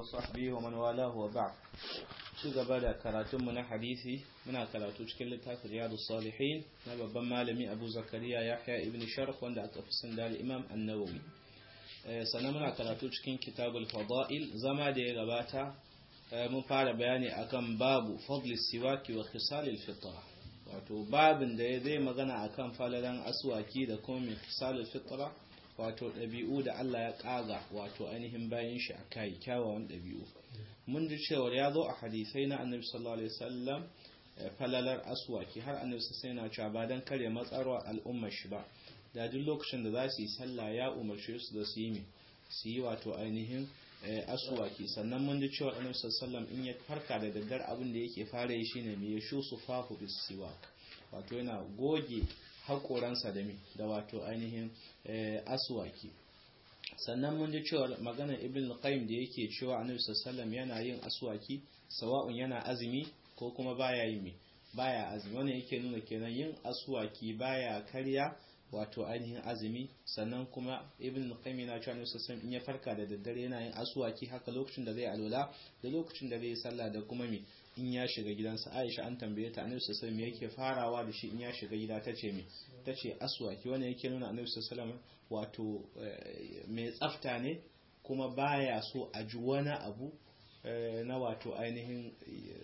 وصحبه ومن والاه وبعد ci gaba da karatunmu na hadisi muna karatu cikin littafin riyadu salihin na babban malami abu zakariya yahya ibn sharf wanda aka fi sun da imam annawawi sannan muna karatu cikin kitabul fada'il zama da ya gabata mun fara bayani akan babu fadli siwaki wa khisalil fitra wato babin da ya zai magana akan falalan aswaki da kuma mai khisalil fitra wato ɗabi'u da Allah ya ƙaga wato ainihin bayan shi a kai kyawawan ɗabi'u mun ji cewa ya zo a hadisai na annabi sallallahu alaihi wasallam falalar aswaki har annabi sai na cewa ba dan kare matsarwa al'ummar shi ba da duk lokacin da za su yi sallah ya umarce su da su yi su yi wato ainihin aswaki sannan mun ji cewa annabi sallallahu in ya farka da daddar abin da yake fara yi shine me yashu su fahu bis siwak wato yana goge haƙoransa da mi da wato ainihin aswaki sannan mun ji cewa maganar ibn qayyim da yake cewa annabi sallallahu yana yin aswaki sawa'un yana azumi ko kuma baya yi baya azumi wannan yake nuna kenan yin aswaki baya karya wato ainihin azumi sannan kuma ibn qayyim yana cewa annabi sallallahu in ya farka da daddare yana yin aswaki haka lokacin da zai alwala da lokacin da zai sallah da kuma mi in ya shiga gidansa Aisha an tambaye ta Annabi sallallahu alaihi yake farawa da shi in ya shiga gida tace me tace aswaki wannan yake nuna Annabi sallallahu wato mai tsafta ne kuma baya so a ji wani abu na wato ainihin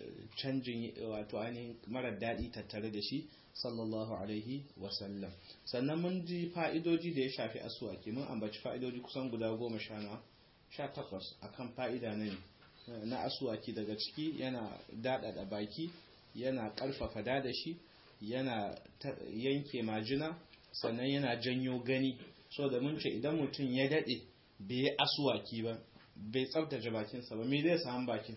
canjin wato ainihin marar daɗi tattare da shi sallallahu alaihi wasallam sannan mun ji fa'idoji da ya shafi aswaki mun ambaci fa'idoji kusan guda goma sha na sha takwas akan fa'ida ne na asuwaki daga ciki yana daɗaɗa baki yana ƙarfafa da shi yana yanke majina sannan yana janyo gani so da mun ce idan mutum ya daɗe bai yi asuwaki ba bai tsabtace bakinsa ba me zai samu bakin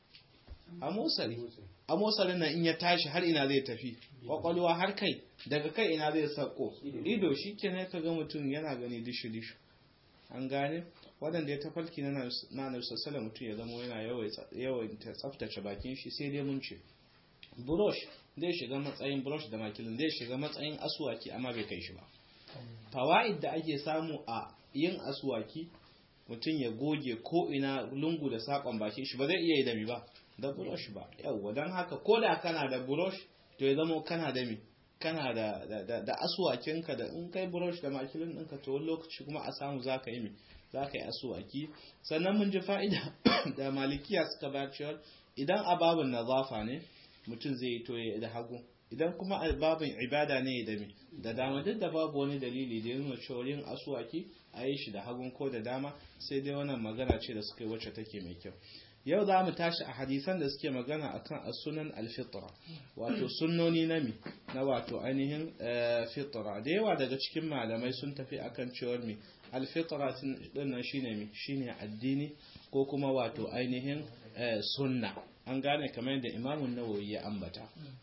amosari amosarin nan in ya tashi har ina zai tafi kwakwalwa har kai daga kai ina zai sako ido shi kenan ka ga mutum yana gani dishi-dishi an gane waɗanda ya tafarki na nanar sassala mutum ya zama yana yawan tsaftace bakin shi sai dai mun ce burosh zai shiga matsayin burosh da makilin zai shiga matsayin asuwaki amma bai kai shi ba fawa'id da ake samu a yin asuwaki mutum ya goge ko ina lungu da sakon bakin shi ba zai iya yi da mi ba da burosh ba yawwa don haka ko da kana da burosh to ya zama kana da mi kana da da asuwakinka da in kai burosh da makilin ɗinka to wani lokaci kuma a samu za ka yi mi za ka yi asuwaki sannan mun ji fa'ida da malikiya suka bayar cewa idan ababin nazafa ne mutum zai yi toye da hagu idan kuma babin ibada ne da mi da dama duk da babu wani dalili da yin cewa yin asuwaki a yi shi da hagun ko da dama sai dai wannan magana ce da suka yi wacce take mai kyau yau za mu tashi a hadisan da suke magana akan as-sunan al-fitra wato sunnoni na mi na wato ainihin fitra da yawa daga cikin malamai sun tafi akan cewar mi al-fitra din shine mi shine addini ko kuma wato ainihin sunna an gane kamar yadda Imam an-Nawawi ya ambata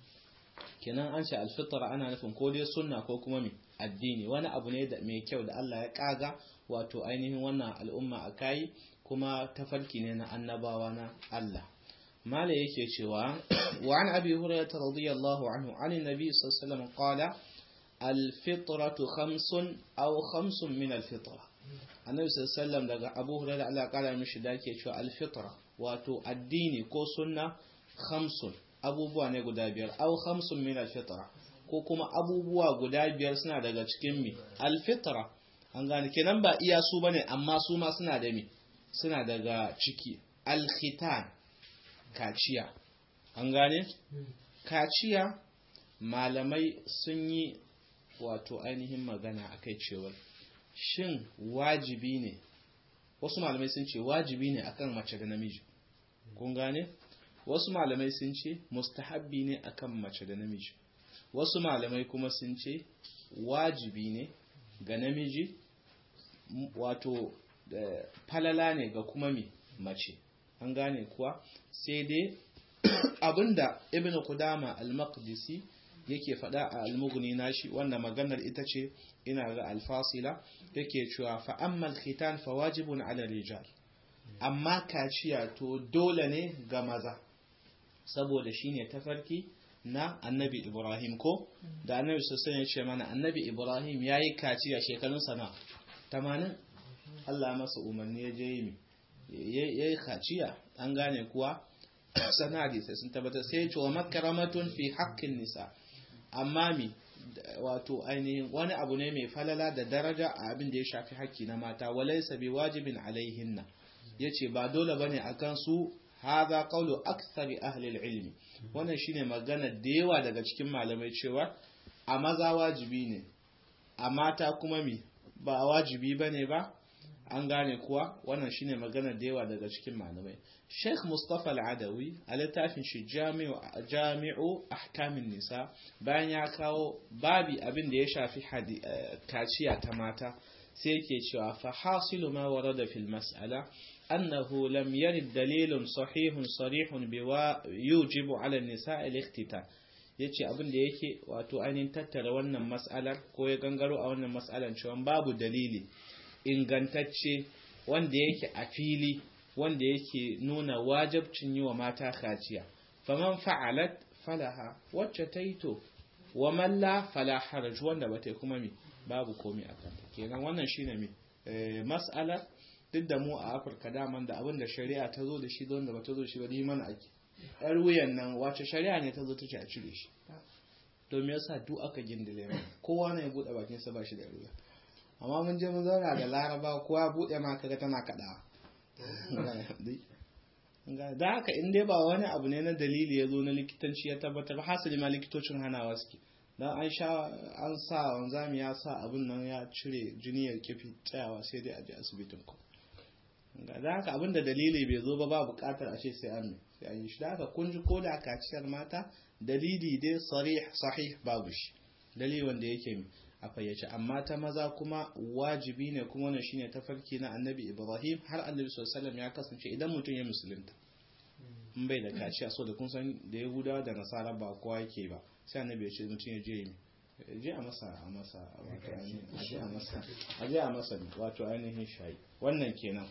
kenan an ce al-fitra ana nufin ko dai sunna ko kuma mi addini wani abu ne da mai kyau da Allah ya kaga wato ainihin wannan al'umma a kai kuma tafarki ne na annabawa na Allah mala yake cewa wa an abi hurairah radiyallahu anhu an nabi sallallahu alaihi wasallam qala al-fitratu khamsun aw khamsun min al-fitra annabi sallallahu alaihi wasallam daga abu hurairah Allah ya kara mishi da yake cewa al-fitra wato addini ko sunna khamsun abubuwa ne guda biyar aw khamsun min al-fitra ko kuma abubuwa guda biyar suna daga cikin mi al-fitra an gane kenan ba iya su bane amma su ma suna da mi suna daga ciki alkhitan kaciya an gane kaciya malamai sun yi wato ainihin magana akai cewar shin wajibi ne wasu malamai sun ce wajibi ne akan mace da namiji kun gane wasu malamai sun ce mustahabbi ne akan mace da namiji wasu malamai kuma sun ce wajibi ne ga namiji wato falala ne ga kuma mi mace an gane kuwa sai dai abinda ibn Qudama al-Maqdisi yake faɗa a al-Mughni nashi wanda maganar ita ce ina ga al-Fasila yake cewa fa amma al-khitan fa wajibun 'ala rijal amma kaciya to dole ne ga maza saboda shine tafarki na annabi Ibrahim ko da annabi sosai ya ce mana annabi Ibrahim yayi kaciya shekarun sana 80 Allah masa umarni ya je yi yayi kaciya an gane kuwa sana hadisai sun tabbatar sai ya ce wa makaramatun fi haƙƙin nisa amma mi wato ainihin wani abu ne mai falala da daraja a abin da ya shafi haƙƙi na mata walaysa bi wajibin alaihinna yace ba dole bane akan su hadha qawlu akthari ahli ilmi wannan shine magana da yawa daga cikin malamai cewa a maza wajibi ne a mata kuma mi ba wajibi bane ba an gane kuwa wannan shine magana da yawa daga cikin malamai Sheikh Mustafa Al-Adawi a littafin shi Jami'u Ahkamin Nisa bayan ya kawo babi abin da ya shafi kaciya ta mata sai yake cewa fa hasilu ma warada fil mas'ala أنه لم يرد دليل صحيح صريح بوا يوجب على النساء الاختتان yace abin da yake wato ainihin tattara wannan mas'alar ko ya gangaro a wannan mas'alar cewa babu dalili ingantacce wanda yake a fili wanda yake nuna wajabcin yi wa mata kaciya faman fa'alat falaha wacce ta yi to wa malla fala haraj wanda ba ta kuma mi babu komai a kanta kenan wannan shine mi mas'alar duk da mu a afirka daman da abin da shari'a ta zo da shi don da ba ta zo shi ba ni mana ake yar wuyan nan wace shari'a ne ta zo ta ce a cire shi to me yasa duk aka gindile mu kowa ne ya bude bakin sa ba shi da ruwa amma mun je mun zauna da laraba kowa bude ma kaga tana kada da haka in dai ba wani abu ne na dalili ya zo na likitanci ya tabbatar hasali ma likitocin hanawa suke dan an sha an sa wanzami ya sa abin nan ya cire jini ya kifi tsayawa sai dai a je asibitin ku da haka abin da dalili bai zo ba ba bukatar a ce sai an sai an yi shi da haka kun ji ko da kaciyar mata dalili dai sarih sahih babu shi dalili wanda yake a fayyace amma ta maza kuma wajibi ne kuma wannan shine tafarki na annabi ibrahim har annabi sallallahu ya kasance idan mutum ya musulunta in bai da kaciya so da kun san da yahudawa da nasara ba kowa yake ba sai annabi ya ce mutum ya je je a masa a masa wato ainihin a masa a je a masa wato ainihin shayi wannan kenan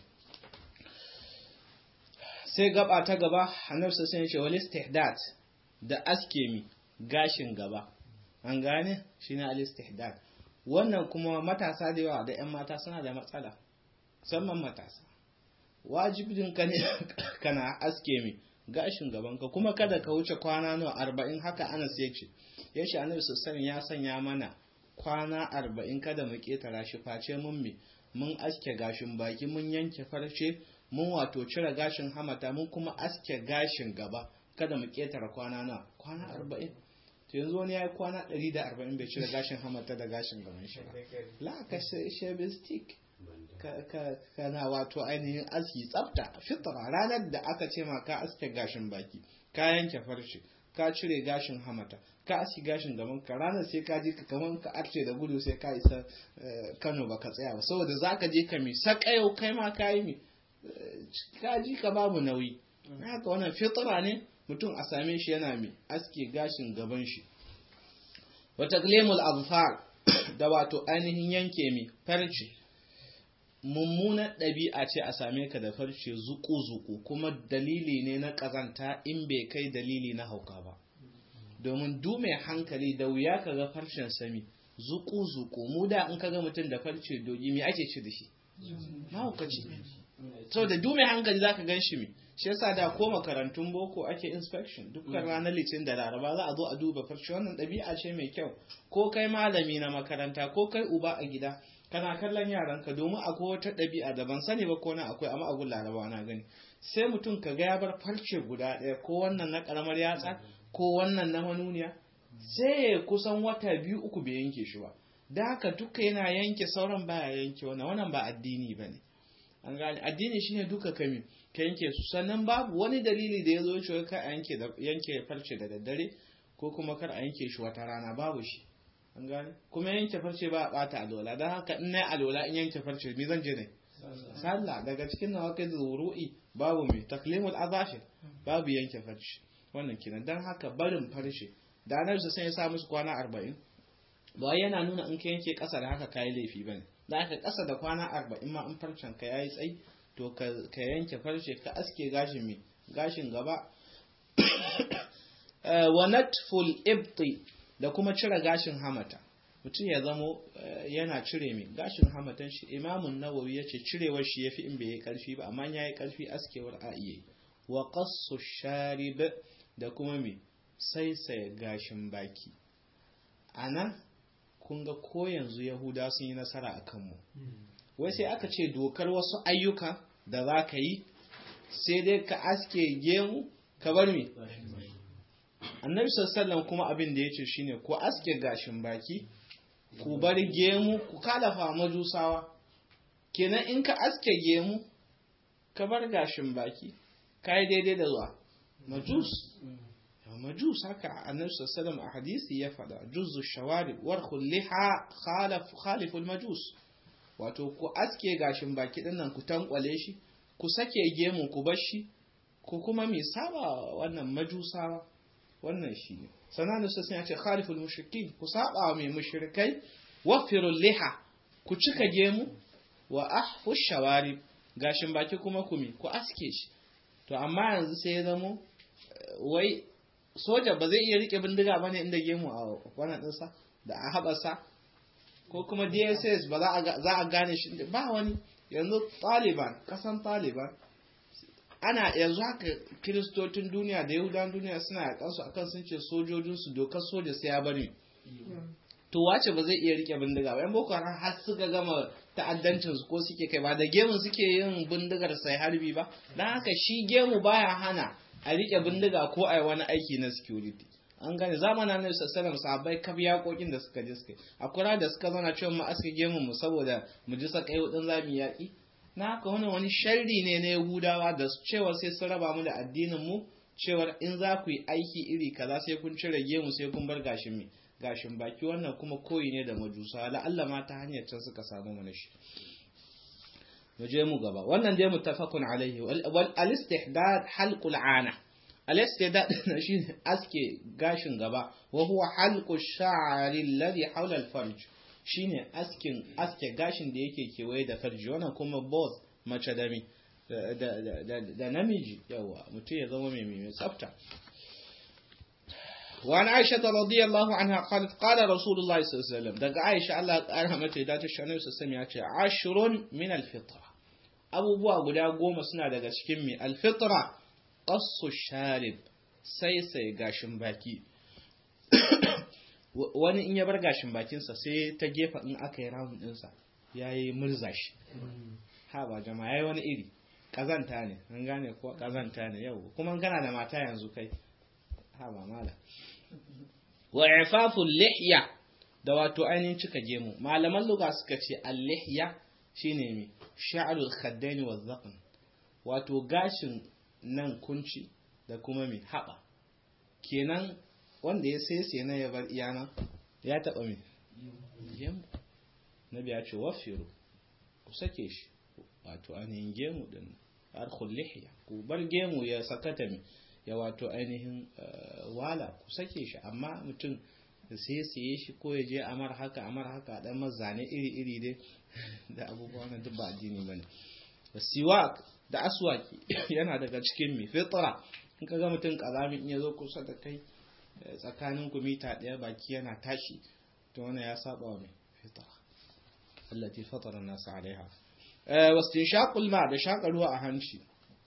sai gaba ta gaba annabi sai ya ce wal istihdat da aske mi gashin gaba an gane shine al istihdad wannan kuma matasa da yawa da yan mata suna da matsala musamman matasa wajibin ka ne kana aske mi gashin gabanka kuma kada ka wuce kwana nawa arba'in haka anas ya ce ya ce annabi sassan ya sanya mana kwana arba'in kada mu ketara shi face mun mi mun aske gashin baki mun yanke farce mun wato cire gashin hamata mun kuma aske gashin gaba kada mu ketara kwana nawa kwana arba'in to yanzu wani ya yi kwana ɗari da arba'in bai cire gashin hamata da gashin gaban shi ba la ka shebe stick kana wato ainihin aski tsafta fitra ranar da aka ce ma ka aske gashin baki ka yanke farce ka cire gashin hamata ka aski gashin gaban ka ranar sai ka je ka kaman ka arce da gudu sai ka isa Kano baka tsaya ba saboda zaka je ka mi sakayau kai ma ka yi mi ka ji ka babu nauyi haka wannan fitra ne mutum a same shi yana mi aske gashin gaban shi wa taqlimul azfar da wato ainihin yanke mi farce mummunar ɗabi'a ce a same ka da farce zuku-zuku kuma dalili ne na ƙazanta in bai kai dalili na hauka ba domin du mai hankali da wuya ka ga farcen sami zuku-zuku mu da in ka ga mutum da farce dogi me ake ci da shi mahaukaci so da du mai hankali za ka gan shi me shi yasa da ko makarantun boko ake inspection dukkan ranar litin da laraba za a zo a duba farce wannan ɗabi'a ce mai kyau ko kai malami na makaranta ko kai uba a gida kana kallon yaranka domin akwai wata ɗabi'a da ban sani ba ko na akwai amma abun laraba na gani sai mutum ka ga ya bar farce guda ɗaya ko wannan na ƙaramar yatsa ko wannan na manuniya sai ya kusan wata biyu uku bai yanke shi ba da haka duka yana yanke sauran baya yanke wannan wannan ba addini ba ne an gane addini shine duka kami ka yanke su sannan babu wani dalili da ya zo cewa ka yanke yanke farce da daddare ko kuma kar a yanke shi wata rana babu shi an gane kuma yanke farce ba a bata alola don haka in na alola in yanke farce me zan je ne sallah daga cikin nawa kai zuru'i babu mai taklimul azashir babu yanke farce wannan kenan don haka barin farce da anar sai ya sa musu kwana arba'in ba yana nuna in ka yanke kasa da haka kayi laifi bane da haka kasa da kwana arba'in ma in farcen ka yayi tsayi to ka yanke farce ka aske gashin mai gashin gaba wa natful ibti da kuma cire gashin hamata mutum ya zamo yana cire mai gashin hamatan shi imamun nawawi ya ce cirewar shi ya fi in bai yi karfi ba amma ya yi karfi askewar a iya wa qassu sharib da kuma mai saisaye gashin baki a nan kun ga ko yanzu yahuda sun yi nasara a kanmu wai sai aka ce dokar wasu ayyuka da za ka yi sai dai ka aske gemu ka bar mi annabi sallallahu kuma abin da ya ce shine ku aske gashin baki ku bar gemu ku kalafa majusawa kenan in ka aske gemu ka bar gashin baki ka yi daidai da zuwa majus majus haka annabi sallallahu a hadisi ya faɗa juzu shawari war liha khaliful majus wato ku aske gashin baki din nan ku tankwale shi ku sake gemu ku bar shi ku kuma mai saba wannan majusawa wannan shi ne sannan da sassan ya ce khaliful mushrikin ku saba mai mushrikai wafirul liha ku cika gemu wa ahfu shawari gashin baki kuma ku mi ku aske shi to amma yanzu sai ya zamo wai soja ba zai iya rike bindiga bane inda gemu a wannan dinsa da a haɓasa ko kuma dss ba za a gane shi ba wani yanzu taliban kasan taliban ana yanzu haka kiristocin duniya da yahudan duniya suna yakansu akan sun ce sojojinsu dokar soja sai ya bari to wace ba zai iya rike bindiga ba yan boko haram har suka gama ta'addancin su ko suke kai ba da gemu suke yin bindigar sai harbi ba dan haka shi gemu baya hana a rike bindiga ko a wani aiki na security an gane zamanin na sassanar sahabbai kaf yaƙoƙin da suka je suka a kura da suka zauna cewa mu aske gemu mu saboda mu ji sakai hudun zamu yaƙi na haka wani wani sharri ne na yahudawa da cewa sai sun raba mu da addinin mu cewa in za ku yi aiki iri kaza sai kun cire gemu sai kun bar gashin mi gashin baki wannan kuma koyi ne da majusa la'alla ma ta hanyar can suka samu mana shi mu je mu gaba wannan dai muttafaqun alaihi wal al-istihdad halqul ana al-istihdad na shine aske gashin gaba wa huwa halqu sha'ri alladhi hawla al-farj shine askin aske gashin da yake kewaye da farji wannan kuma both mace da mi da namiji yawa mutum ya zama mai mai tsafta وعن عائشة رضي الله عنها قالت قال رسول الله صلى الله عليه وسلم دقى عائشة الله قالها متى ذات الشأن وسلم عشر من الفطرة أبو بوا قدا قوم سنة دقى شكمي الفطرة قص الشارب سيسي قاشن باكي wani in ya bar gashin bakinsa sai ta gefa in aka yi rawun ɗinsa ya yi murza shi ha ba jama'a ya yi wani iri ƙazanta ne an gane ko ƙazanta ne yau kuma kana da mata yanzu kai ha ba mala wa ifaful lihya da wato ainihin cika gemu malaman luga suka ce al-lihya shine mi sha'rul khaddaini wa zaqn wato gashin nan kunci da kuma mi haba kenan wanda ya sai na ya bar iyana ya taba mi gemu nabi ya ce wafiru ku sake shi wato ainihin gemu din arkul lihya ku bar gemu ya sakata mi ya wato ainihin wala ku sake shi amma mutum sai siye shi ko ya je amar haka amar haka dan mazane iri iri dai da abubuwa na duk ba addini bane siwak da aswaki yana daga cikin mi fitra in ka ga mutum kazami in ya zo kusa da kai tsakanin ku mita daya baki yana tashi to wannan ya saba wa mai fitra allati fatara an-nas alaiha wastinshaqul ma da shaka ruwa a hanci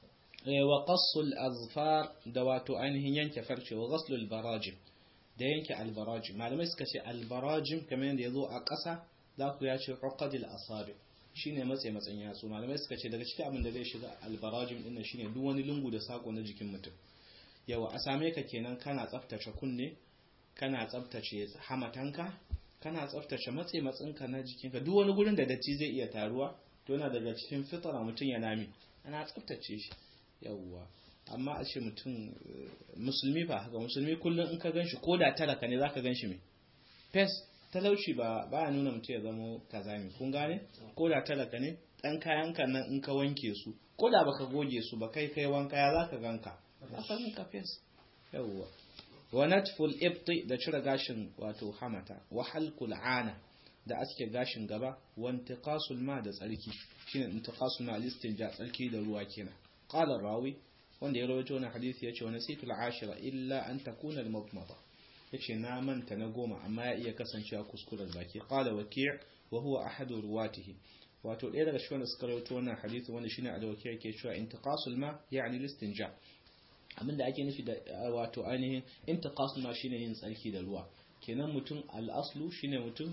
wa qassul azfar da wato ainihin yanke farce wa ghaslul barajim da yanke albarajim malamai suka ce albarajim kamar yadda yazo a ƙasa za ku ya ce uqadil asabi shine matsayi matsayin yatsu malamai suka ce daga cikin abin da zai shiga albarajim din shine duk wani lungu da sako na jikin mutum yawa a same ka kenan kana tsaftace kunne kana tsaftace hamatanka kana tsaftace matsayi matsinka na jikinka duk wani gurin da datti zai iya taruwa to yana daga cikin fitara mutum ya nami ana tsaftace shi yawwa amma a ce mutum musulmi ba haka musulmi kullum in ka ganshi ko da talaka ne zaka ganshi mai fes talauci ba baya nuna mutum ya zama kazami kun gane ko da talaka ne dan kayan ka nan in ka wanke su ko da baka goge su ba kai kai wanka ya zaka ganka zaka ganka fes yawwa wa natful ibti da cire gashin wato hamata wa halqul ana da aske gashin gaba wa intiqasul ma da tsarki shine intiqasul ma al-istinja tsarki da ruwa kenan qala rawi wanda ya rawaito wannan hadisi yace wa nasitul ashira illa an takuna al-mudmada yace na manta na goma amma ya iya kasancewa kuskuren baki qala waki' wa huwa ahadu ruwatihi wato ɗaya daga cikin wanda suka rawaito wannan hadisi wanda shine al-waki' yake cewa intiqasul ma yani listinja abinda ake nufi da wato ainihin intiqasul ma shine yin tsarki da ruwa kenan mutum al'aslu shine mutum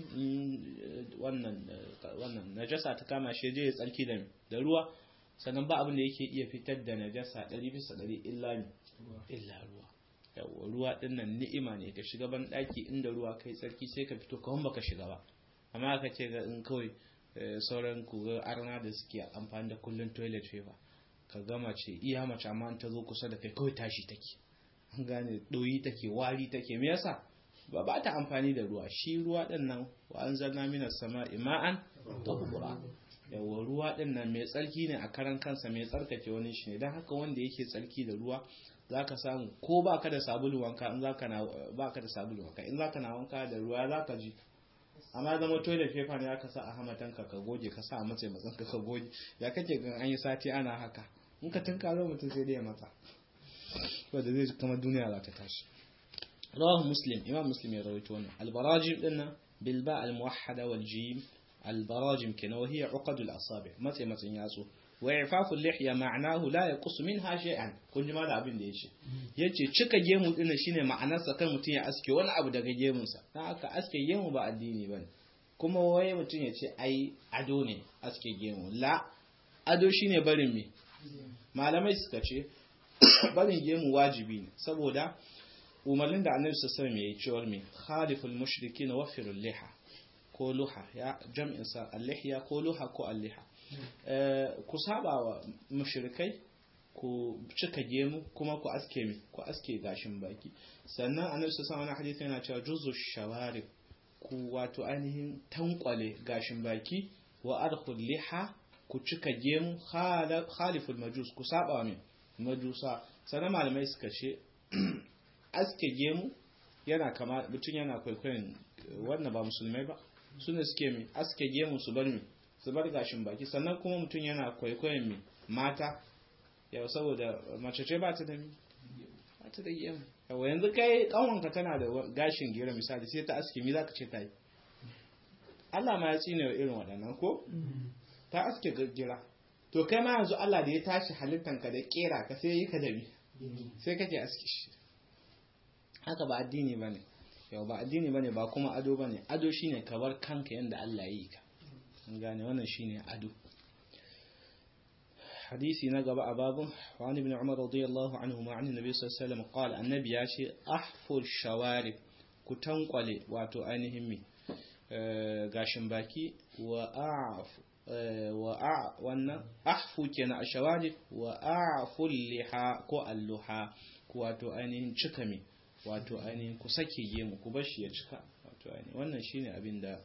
wannan wannan najasa ta kama shi je ya tsarki da da ruwa sannan ba abin da yake iya fitar da najasa 100 bisa 100 illa illa ruwa yawa ruwa din nan ni'ima ne ka shiga ban daki inda ruwa kai tsarki sai ka fito kawai baka shiga ba amma aka ce ga in kawai sauran ku ga arna da suke amfani da kullun toilet paper ka gama ce iya mace amma ta zo kusa da kai kawai tashi take an gane doyi take wari take me yasa ba ba ta amfani da ruwa shi ruwa din nan wa anzalna minas sama'i ma'an tahura yawa ruwa din nan mai tsarki ne a karan kansa mai tsarkake wani shi ne dan haka wanda yake tsarki da ruwa zaka samu ko baka da sabulu wanka in zaka na baka da sabulu wanka in zaka na wanka da ruwa zaka ji amma zama toilet paper ne aka sa a hamatanka ka goge ka sa a matsayin matsanka ka goge ya kake gan an yi sati ana haka in ka tunkaro mutum sai dai ya matsa wanda zai kama duniya za ta tashi رواه مسلم إمام مسلم يروي تونا البراجم لنا بالباء الموحدة والجيم البراجم كنا وهي عقد الأصابع متى متى ياسو وإعفاف اللحية معناه لا يقص منها شيئا كل ما لا abin da yace yace cika gemu din shine ma'anarsa kan mutun ya aske wani abu daga gemunsa dan haka aske gemu ba addini bane kuma waye mutun yace ai ado ne aske gemu la ado shine barin me malamai suka ce barin gemu wajibi ne saboda umarnin da annabi sallallahu alaihi wasallam yayi cewa me khaliful mushrikin wafirul liha ko luha ya jam'in sa al-lihya ko luha ko al-liha ku saba wa mushrikai ku cika gemu kuma ku aske mi ku aske gashin baki sannan annabi sallallahu alaihi hadisi yana cewa juzu shawarib ku wato ainihin tankwale gashin baki wa arkhul liha ku cika gemu khaliful majus ku saba wa majusa sannan malamai suka ce aske gemu yana kama mutum yana kwaikwayon wannan ba musulmai ba su ne suke mi aske gemu su bar mi su bar gashin baki sannan kuma mutum yana kwaikwayon mi mata yau saboda mace ce ba ta da mi ba ta da gemu yau yanzu kai kanwanka tana da gashin gira misali sai ta aske mi zaka ce ta yi Allah ma ya tsine wa irin waɗannan ko ta aske gira to kai ma yanzu Allah da ya tashi halittanka da kera ka sai yi ka da mi sai kake aske shi haka ba addini ba ne yau ba addini ba ne ba kuma ado ba ne ado shi ne kabar kanka yadda Allah ya yi ka gane wannan shi ne ado hadisi na gaba a babun wani bin umar radiyallahu anhu ma annabi nabi sallallahu alaihi wasallam qala annabi ya ce ahfur shawari ku tankwale wato ainihin mi gashin baki wa a'f wa a wannan ahfu kenan a shawari wa a'ful liha ko alluha ko wato ainihin cika mi wato ainihin ku sake gemu ku bar shi ya cika wato ainihin wannan shine abin da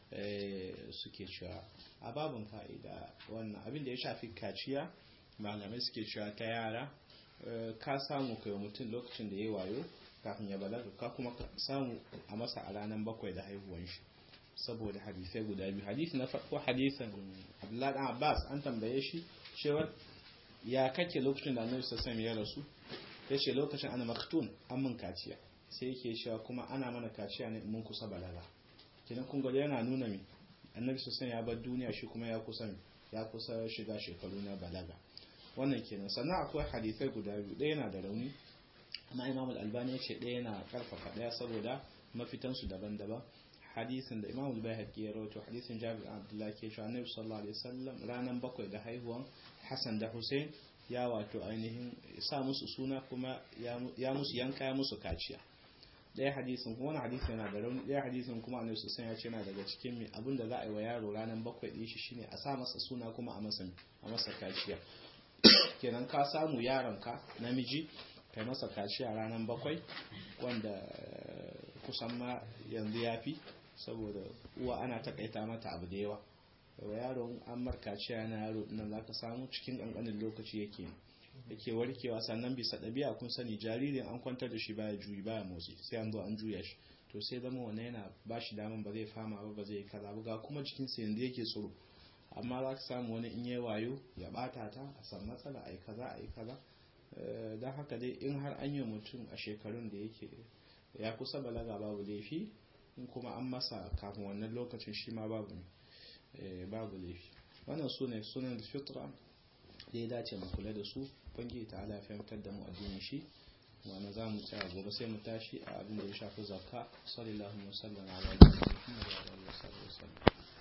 suke cewa a babin fa'ida wannan abin da ya shafi kaciya malamai suke cewa ta yara ka samu kai mutum lokacin da ya wayo kafin ya balaga ka kuma samu a masa a ranar bakwai da haihuwan shi saboda hadisai guda biyu hadisi na farko hadisin abdullahi dan abbas an tambaye shi cewa ya kake lokacin da annabi sallallahu alaihi ya rasu ya ce lokacin ana maktun an mun kaciya sai yake cewa kuma ana mana kaciya ne mun kusa balaga kenan kun ga yana nuna mi annabi sallallahu ya bar duniya shi kuma ya kusa ya kusa shiga shekaru na balaga wannan kenan sannan akwai hadisai guda biyu ɗaya yana da rauni amma imam al-albani ya ce ɗaya yana karfafa ɗaya saboda mafitansu daban-daban hadisin da imam al-bayhaqi ya rawaito hadisin jabir abdullahi ke cewa annabi sallallahu alaihi wasallam ranan bakwai da haihuwan hasan da hussein ya wato ainihin sa musu suna kuma ya musu yanka ya musu kaciya ɗaya hadisin kuma wani hadisin yana da rauni ɗaya hadisin kuma annabi sallallahu ya ce yana daga cikin mai abin da za a yi wa yaro ranan bakwai ɗin shi shine a sa masa suna kuma a masa a masa kaciya kenan ka samu yaronka namiji kai masa kaciya ranan bakwai wanda kusan ma yanzu ya fi saboda uwa ana takaita mata abu da yawa wa yaron an markaciya na yaro nan za ka samu cikin ƙanƙanin lokaci yake yake warkewa sannan bisa ɗabi'a kun sani jaririn an kwantar da shi baya juyi baya motsi sai an zo an juya shi to sai zama wannan yana ba shi daman ba zai fama ba ba zai kaza ba ga kuma jikinsa yanzu yake tsoro amma za ka samu wani in yi wayo ya bata ta a san matsala a yi kaza a yi kaza don haka dai in har an yi mutum a shekarun da yake ya kusa balaga babu laifi in kuma an masa kafin wannan lokacin shi ma babu babu laifi wannan su ne sunan fitra da ya dace mu kula da su bangi ta ala fahimtar da mu addinin shi wanda za mu tsaya gobe sai mu tashi a abin da ya shafi zakka sallallahu alaihi wasallam ala nabiyina muhammad wa alihi wasallam